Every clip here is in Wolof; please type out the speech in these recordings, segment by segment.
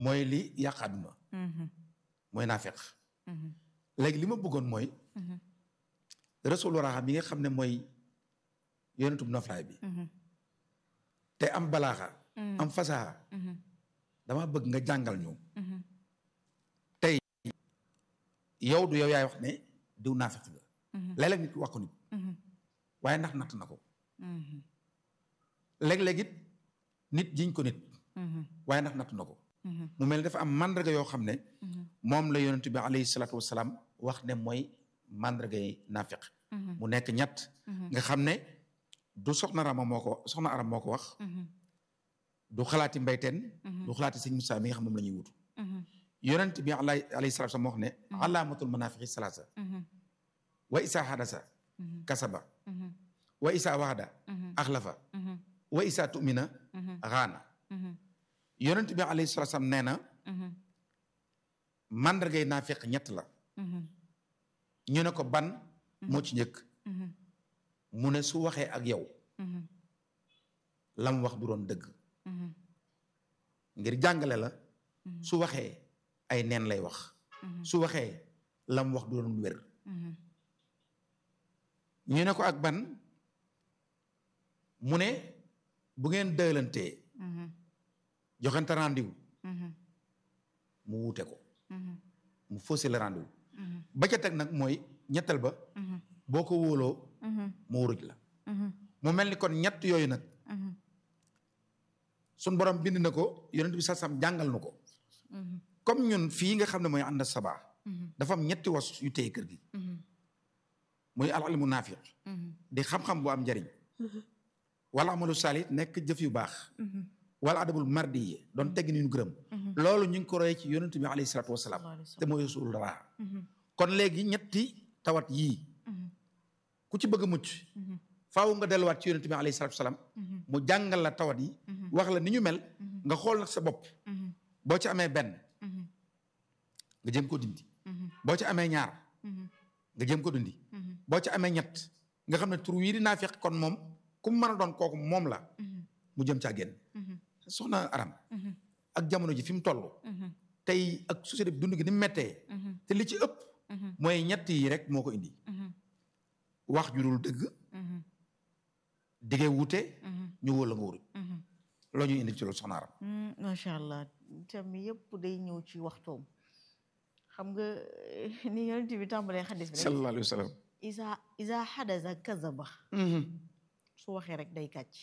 mooy li yàq àdduna mooy naafeq léegi li ma bëggoon mooy rasul waraxa bi nga xam ne mooy yonentub noflaay bi te am balaaxa am fasaxa dama bëgg nga jàngal ñu tey yow du yow yaay wax ne diw naafeq nga léeg-léeg nit wax ko nit waaye ndax natt na ko léeg-léeg it nit jiñ ko nit waaye ndax natt na ko mu mel ni dafa am mandarga yoo xam ne moom la yonent bi alayhi salaatu wasalaam wax ne mooy mandarga yi naafiq mu nekk ñett nga xam ne du soxna rama moo ko soxna aram moo ko wax du xalaati mbayteen du xalaati sëñ Musaa mi nga xam moom la ñuy wutu yonent bi alayhi salaatu wasalaam wax ne alaamatul manaafiqi salaasa wa isa hadasa kasaba wa isa waxda axlafa wa isa tumina xaana yonent bi alayhi salaatu salaam nee na mandargay naafiq ñett la ñu ne ko ban moo ci njëkk mu ne su waxee ak yow lam wax du doon dëgg ngir jàngale la su waxee ay neen lay wax su waxee lam wax du doon wér ñu ne ko ak ban mu ne bu ngeen dëlantee joxante rendez-vous mu wuute ko mu faussé le rendez-vous ba ca teg nag mooy ñettal ba boo ko wóoloo mu wuruj la mu mel ni kon ñett yooyu nag sun borom bind na ko yonent bi sasam jàngal na ko comme ñun fii nga xam ne mooy ànd sabaa dafa am ñetti was yu téye kër gi muy al ilmu naafiq di xam-xam bu am njariñ wala amalu saalit nekk jëf yu baax wala adabul mardi yi doon tegg ni ñu gërëm loolu ñu ngi ko roye ci yonent bi alayhi salaatu wasalaam te mooy rasul raa kon léegi ñetti tawat yii ku ci bëgg a mucc faaw nga delluwaat ci yonent bi alayhi salaatu wasalaam mu jàngal la tawat yi wax la ni ñu mel nga xool nag sa bopp boo ci amee benn nga jëm ko dindi boo ci amee ñaar nga jëm ko dindi boo ci amee ñett nga xam ne tur wii di naafiq kon moom ku mu mën a doon kooku moom la mu jëm caa génn soxna aram ak jamono ji fi mu toll tey ak société bi dund gi ni mu méttee te li ci ëpp mooy ñett yi rek moo ko indi wax ju dul dëgg diggee wuute ñu wóor la nga wuruj loo ñuy indi ci loolu soxna aram macha allah tam yëpp day ñëw ci waxtoom xam nga ni yonent bi tàmbalee xadis bi rek sallallahu alayhi wa sallam isa isa xadasa kazaba su waxee rek day kàcc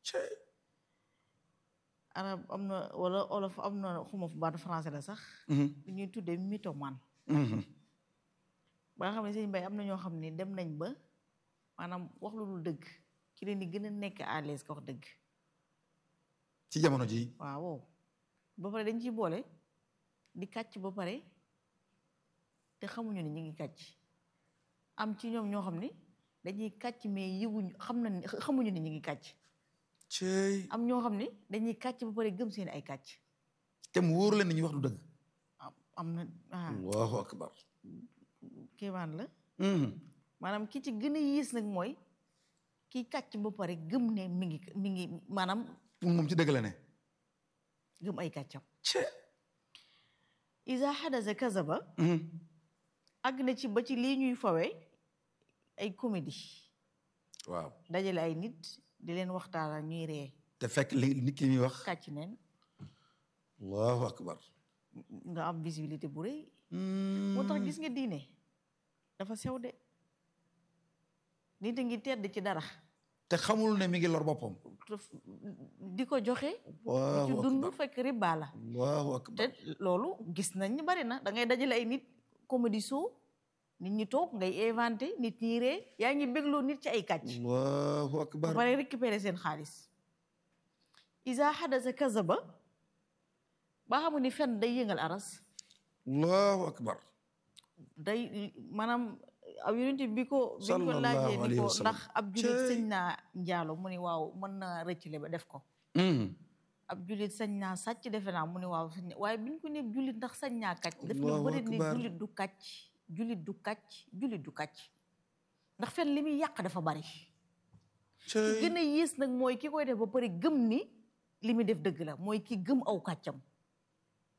arab am na wala olof am na xuma fu baatu français la sax lu ñuy tuddee mythomane ba nga xam ne sëñ Mbay am na ñoo xam ne dem nañ ba maanaam wax lu dul dëgg ci leen di gën a nekk à l'aise ka wax dëgg ci jamono ji waaw ba pare dañ ciy boole di kàcc ba pare te xamuñu ne ñu ngi kàcc am ci ñoom ñoo xam ne dañuy kàcc mais yëguñu xam na xamuñu ne ñu ngi kàcc cey am ñoo xam ne dañuy kàcc ba pare gëm seen ay kàcc te mu wóor leen ni ñu wax du dëgg am na ah allahu akbar kéemaan la maanaam ki ci gën a yiis nag mooy kii kàcc ba pare gëm ne mi ngi mi ngi maanaam pour moom ci dëgg la ne gëm ay kàccam ce isa xadasa kazaba àgg na ci ba ci lii ñuy fawe ay comédie waaw dajale ay nit di leen waxtaan ak ñuy ree te fekk li nit ki muy wax kàcc neen allahu akbar nga am visibilité bu rëy moo tax gis nga diine dafa sew de nit a ngi tedd ci dara te xamul ne mi ngi lor boppam di ko joxe ci dund fekk riba la allahu akbar te loolu gis nañ ni bari na da ngay dajale ay nit comédie show nit ñi toog ngay inventé nit ñi ree yaa ngi bégloo nit ci ay kàcc allahu ba akbar pare récupérer seen xaalis isa xadasa kazaba ba xamu ni fen day yëngal aras allahu akbar day maanaam aw yonent bi ko bi ko Sallallahu laajee ni alayhi ko wa sallam. ndax ab julit Cey. sañ naa njaalo mu ni waaw mën na rëccale ba def ko ab julit sañ naa sàcc defe naa mu ni waaw sañ na- waaye biñ ko ne julit ndax sañ naa kàcc def na Allahu bëri ni akbar. julit du kàcc julit du kàcc julit du kàcc ndax fen li muy yàq dafa bari ki cey gën a yées nag mooy ki koy def ba pare gëm ni li muy def dëgg la mooy ki gëm aw kàccam